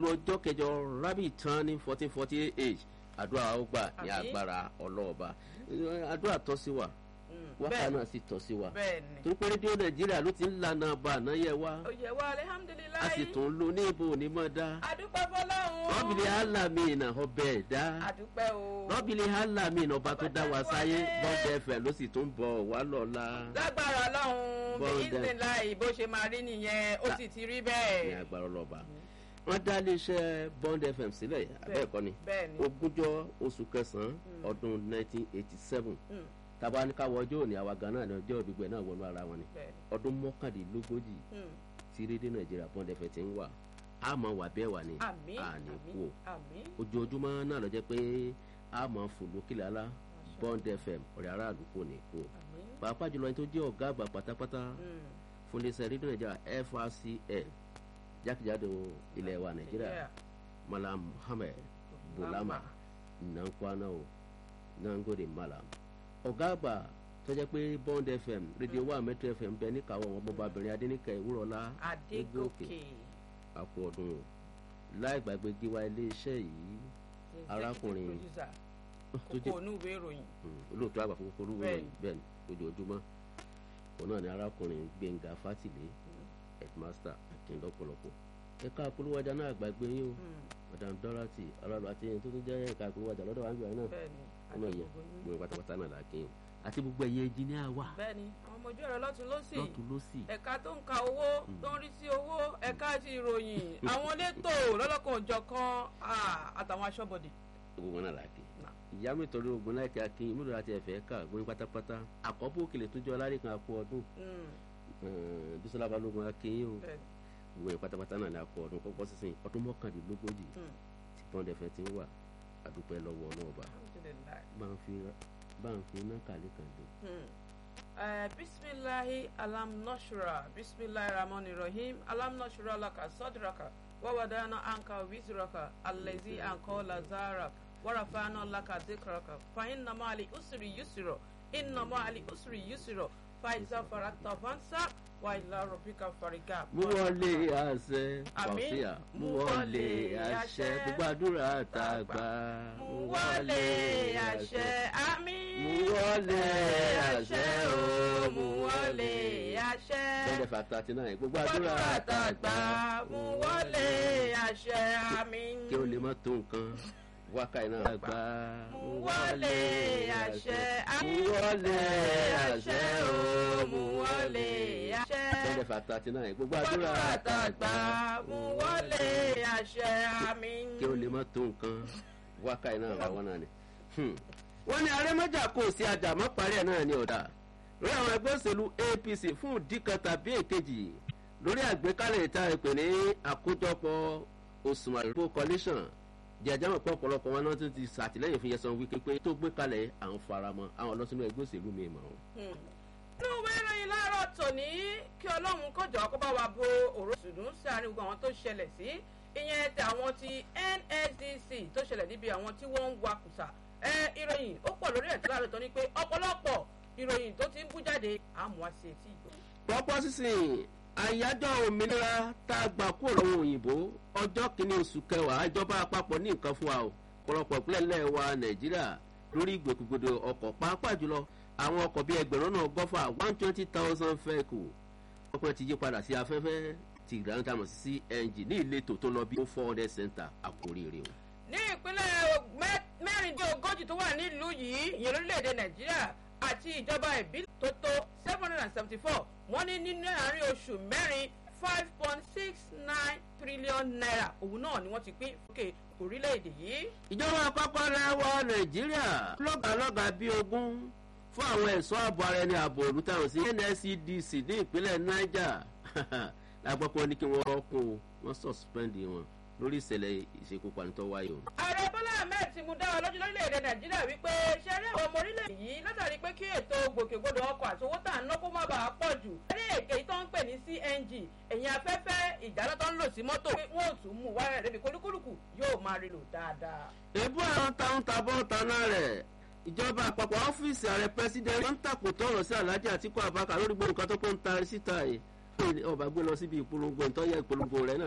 ọjọ́ kẹjọ rabi tán ní fourteen forty eight àdúrà ó gbà ní Àmín. agbára ọlọ́ọ̀ba àdúrà tọ́ sí wa wákà náà sì tọ́ sí wa bẹ́ẹ̀ni torí pé rédíò nàìjíríà ló ti ń lànà bá àná yẹ wá oyè wa a alihamudulilayi sì tún lo ní ibo onímọ̀ dá adúpẹ́ fọlọ́run rọ́bìlì alámìnà ọbẹ̀ ẹ̀dá adúpẹ́ o rọ́bìlì alámìnà ọba tó dá wa sáyé bọ́ọ̀dẹ ẹ̀fẹ̀ ló sì tún bọ̀ wá lọ́la lágbára ọlọ́run bí Bọ́ọ̀dẹ. ìsìnláì bó ṣe máa rí nìyẹn ó sì ti rí ní bẹ́ẹ̀ agbára ọlọ́ba wọ́n dá iléeṣẹ́ bond fm sílẹ̀ abẹ́ẹ̀kọ́ ni bẹ́ẹ̀ni ogúnjọ́ oṣù kẹsàn-án ọdún 1987 Mm. tàbá ní káwọ ọjọ́ òní àwa gan náà ní ọjọ́ ìgbìgbẹ́ náà wọnú ara wọn ni bẹ́ẹ̀ni ọdún mọ́kàndínlógójì Mm. tí rédíò nàìjíríà bond fm ti ń wà á máa wà bẹ́ẹ̀ wà ní àmín àní àmín kú o àmín ojoojúmọ́ náà lọ jẹ́ pé a máa fò lókìlẹ̀ alá bond fm ọ̀rẹ́ aráàlú kò ní kú o àmín pàápàá jùlọ ẹni tó jẹ́ ọ̀gá àgbà pátápátá Mm. fún iléeṣẹ́ rédíò nàìjíríà frcn jákèjádò ilẹ̀ wa nàìjíríà Yeah. malam muhammed bulama nankwana o nangode malam ọ̀gá àgbà tó jẹ́ pé bond fm rédíò wa metro fm bẹ níkàwọ́ wọn bọ́babìnrin adẹ́nìkẹ́ ìwúrọ̀lá adégòkè àpò ọdún o láì gbàgbé gíwá iléeṣẹ́ yìí Arákùnrin- producer tó jẹ́ kókó onú ìwé ìròyìn Mm, olóòtú àgbà fún kókó olúwo Bẹ́ẹ̀ni. bẹ́ẹ̀ ni ojoojúmọ́ òun náà ni arákùnrin gbẹ̀ngà fátìlé headmaster akíndọ́pọ̀lọpọ̀ ẹ̀ka àpolówájà náà gbàgbé yín o Mm. madam dorothy aráàlú àti ẹni tó tún jẹ́ ẹ̀ka àpolówájà lọ́dọ̀ wa ń bẹ̀rẹ̀ náà bẹ́ẹ̀ni ọmọ yẹn adégòkè yín. gbogbo pátápátá náà là kí n àti gbogbo ẹ̀yẹ ẹnjìníà wa bẹ́ẹ̀ni àwọn ọmọ ojú ẹ̀rọ lọ́tún lọ́sì lọ́tún lọ́sì ẹ̀ka tó ń ka owó tó ń rí sí owó ẹ̀ka ti ìròyìn àwọn elétò lọ́lọ́kan òjọ̀kan ah, àtàwọn aṣọ́bodè. gbogbo wọn náà là kí Náà. ìyá mi torí ogun láì kí akin mílò láti ẹ̀fẹ̀ ká gbóyin pátápátá àkọ́bù òkèlè tó jọ alárè kan àpò ọdún Mm, bisola balógun akin yín o bẹ́ẹ̀ni. gbogbo yẹn pátápátá náà ní àpò ọdún kọ́kọ́ sísìn ọdún mọ́kàndínlógójì Mm, tí pọ́ńdẹ̀ fẹ́ ti ń wà àdúpẹ́ lọ́wọ́ náà bá alhamdulillah. bá ń fi bá ń fi iná kàlẹ́ kan lò. Hmm. Eh, bismillahi alam nashra bismillahi rahmani rahim alam nashra laka sadraka wawadana anka wizraka allazi anka lazara warafana laka dhikraka fa inna ma'ali usri yusra inna ma'ali usri yusra fa iza farakta fansa wa ila rabbika farika mú wọlé àṣẹ Àmín. fàṣíà mú Mú wọlé wọlé àṣẹ àṣẹ. gbogbo àdúrà tá a gbà. mú wọlé àṣẹ àmín mú wọlé àṣẹ o mú wọlé àṣẹ. bẹ́ẹ̀ fà thirty nine gbogbo àdúrà Gbàdúrà tá a gbà. mú wọlé àṣẹ àmín. kí o lè má tó nǹkan wákàtí náà gbà. Mú wọlé àṣẹ mú àmín. wọlé àṣẹ o mú wọlé àṣẹ. bẹ́ẹ̀ fà thirty nine gbogbo àdúrà Gbàdúrà tá a gbà. mú wọlé àṣẹ àmín. kí o lè má tó nǹkan wákàtí náà làwọn náà ni. Hmm. wọ́n ní arẹ́mọ́jà kò sí àjàmọ́ parí ẹ̀ náà ní ọ̀dà lórí àwọn ẹgbẹ́ òṣèlú apc fún ìdí kan tàbí èkejì lórí àgbékalẹ̀ ìta ìpè ní àkójọpọ̀ òṣùwọ̀n ìrìbó coalition jẹjẹrẹ pọ̀ ọ̀pọ̀lọpọ̀ wọn náà tún ti ṣàtìlẹ́yìn fún yẹsan wípé pé tó gbé kalẹ̀ àwọn faramọ́ àwọn lọ́sínú ẹgbẹ́ òṣèlú mi mọ̀ ọ́n. Hmm. nínú ìwé ìròyìn láàárọ̀ tòní kí ọlọ́run kọjọ kó bá wa bo òró sùdùn sí àárín gbogbo àwọn tó ṣẹlẹ̀ sí ìyẹn tí àwọn ti nsdc tó ṣẹlẹ̀ níbi àwọn tí wọ́n ń wakùsà ẹ ìròyìn ó pọ̀ lórí ẹ̀ tí láàárọ̀ tòní pé ọ̀pọ̀lọpọ̀ ìròyìn tó ti ń bú jáde àmọ́ àṣẹ etí ìgbò. pọ́pọ́ sísìn àyájọ́ òmìnira tá a gbà kúrò lọ́wọ́ òyìnbó ọjọ́ kìíní oṣù kẹwàá ìjọba àpapọ̀ ní nǹkan fún wa o ọ̀pọ̀lọpọ̀ ìpínlẹ̀ ńlẹ̀ wa nàìjíríà lórí ìgbòkègbodò ọkọ̀ pàápàá jùlọ àwọn ọkọ̀ bíi ẹgbẹ̀rún náà gọ́fà one twenty thousand vehicle ọkọ̀ ti yí padà sí afẹ́fẹ́ ti ìdáná tá a mọ̀ sí cng ní ìletò tó lọ bí ó four hundred center àkórí rè o. ní ìpínlẹ̀ mẹ́- mẹ́rìndínlógójì tó wà nílùú yìí ìyẹn lórílẹ̀‐èdè nàìjíríà àti ìjọba ìbílẹ̀ tó tó seven hundred and seventy four wọ́n ní nínú àárín oṣù mẹ́rin five point six nine trillion naira òun náà ni wọ́n ti pín fúkè orílẹ̀‐èdè yìí. ìjọba àpapọ̀ lẹ́wọ̀ nàìjíríà lọ́gàlọ́gà bíi ogún fún àwọn ẹ̀ṣọ́ ààbò ara ẹni ààbò òru táwọn sí nscdc ní ìpínlẹ̀ niger lágbọ́pọ̀ ní kí wọ́n kún wọ́n suspend wọn lórí ìṣẹ̀lẹ̀ ìṣekúpani tó wáyé o. ààrẹ bọ́lá ahmed ti mú dá wa lójú lórílẹ̀‐èdè nàìjíríà wípé ṣe rí àwọn ọmọ orílẹ̀ yìí látàrí pé kí ètò gbòkègbodò ọkọ̀ àti owó tà ń ná kó má bàa pọ̀ jù. eré èké tó ń pè ní cng ẹ̀yìn afẹ́fẹ́ ìdáná tó ń lò sí mọ́tò pé wọ́n ò tún mú wáyà débi kólúkúlùkù yóò máa rí lò dáadáa. èbú àwọn táwọn tabọ́ taná rẹ̀ ìjọba àpapọ̀ ọ́fíìsì ààrẹ pẹ́sidẹ́ntì wọ́n ń tàkò tọrọ sí aláàjì àtìkú àbákà lórí gbogbo nǹkan tó kó ń ta síta yìí ọba gbé lọ síbi ìpolongo ìtọ́yẹ ìpolongo rẹ̀ náà